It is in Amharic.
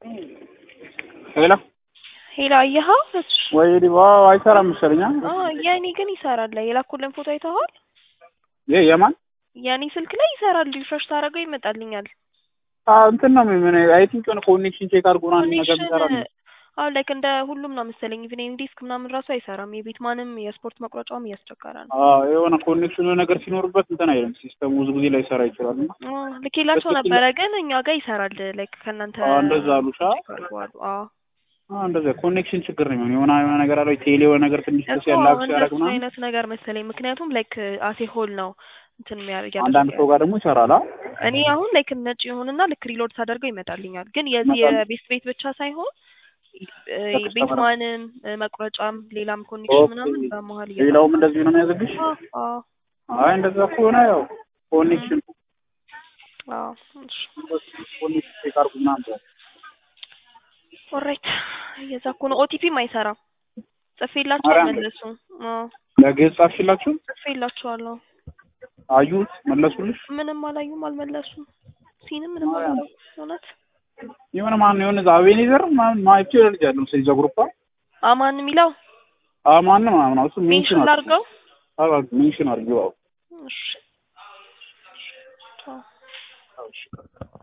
ሄሎ ሄሎ አየኸው? ወይ ዲባ አይሰራም መሰለኝ። አዎ የኔ ግን ይሰራል። የላኩልን ፎቶ አይተኸዋል? ይሄ የማን የኔ ስልክ ላይ ይሰራል። ሪፍሬሽ ታደርገው ይመጣልኛል። አዎ እንትን ነው ምን አይ ቲንክ የሆነ ኮኔክሽን ቼክ አድርጎ ነው አንድ ነገር ይሰራል። አዎ ላይክ እንደ ሁሉም ነው መሰለኝ። ኢቭን ዲስክ ምናምን ራሱ አይሰራም። የቤት ማንም የስፖርት መቁረጫውም እያስቸገረ ነው። አዎ የሆነ ኮኔክሽን ነገር ሲኖርበት እንትን አይልም ሲስተሙ ብዙ ጊዜ ላይ ይሰራ ይችላል። እና አዎ ልኬላቸው ነበረ ግን እኛ ጋር ይሰራል። ላይክ ከእናንተ አዎ እንደዛ አሉሻ። አድርገዋል። አዎ አዎ እንደዛ ኮኔክሽን ችግር ነው የሚሆነው። የሆነ የሆነ ነገር አለው ቴሌ የሆነ ነገር ትንሽ ደስ እኮ ያላክ ሲያደርግ እንደሱ ምናምን አይነት ነገር መሰለኝ። ምክንያቱም ላይክ አሴ ሆል ነው እንትን የሚያደርግ አንዳንድ ሰው ጋር ደግሞ ይሰራል። አ እኔ አሁን ላይክ ነጭ ይሁንና ልክ ሪሎድ ሳደርገው ይመጣልኛል። ግን የዚህ ይመጣል። የቤት ቤት ብቻ ሳይሆን እ ቤት ማንም እ መቁረጫም ሌላም ኮኔክሽን ምናምን በመሀል እየገባ ሌላውም እንደዚሁ ነው የሚያዘግሽ። አዎ አዎ አይ እንደዛ ከሆነ ያው ኮኔክሽን አዎ እሺ ኮኔክሽን ቼክ አድርጉ ምናምን ብሏል። ኦልራይት እየዛ እኮ ነው። ኦቲፒም አይሰራም። ጽፌላቸው ማርያም አልመለሱም። አዎ ለግዕዝ ጻፍሽላችሁ? ጽፌላቸዋለሁ። አዩት መለሱልሽ? ምንም አላዩም፣ አልመለሱም። ሲንም ምንም ማርያም አላሉ። እውነት የሆነ ማን የሆነ እዛ አቤኔዘር ምናምን ማይቼ ልጅ ያለው ስለዚህ ግሩፕ አማን የሚለው አማን ነው ምናምን እሱ ሜንሽን ሜንሽን አድርጊው። ላድርገው። አዎ ሜንሽን አድርጊው። አዎ እሺ ቻው። አዎ እሺ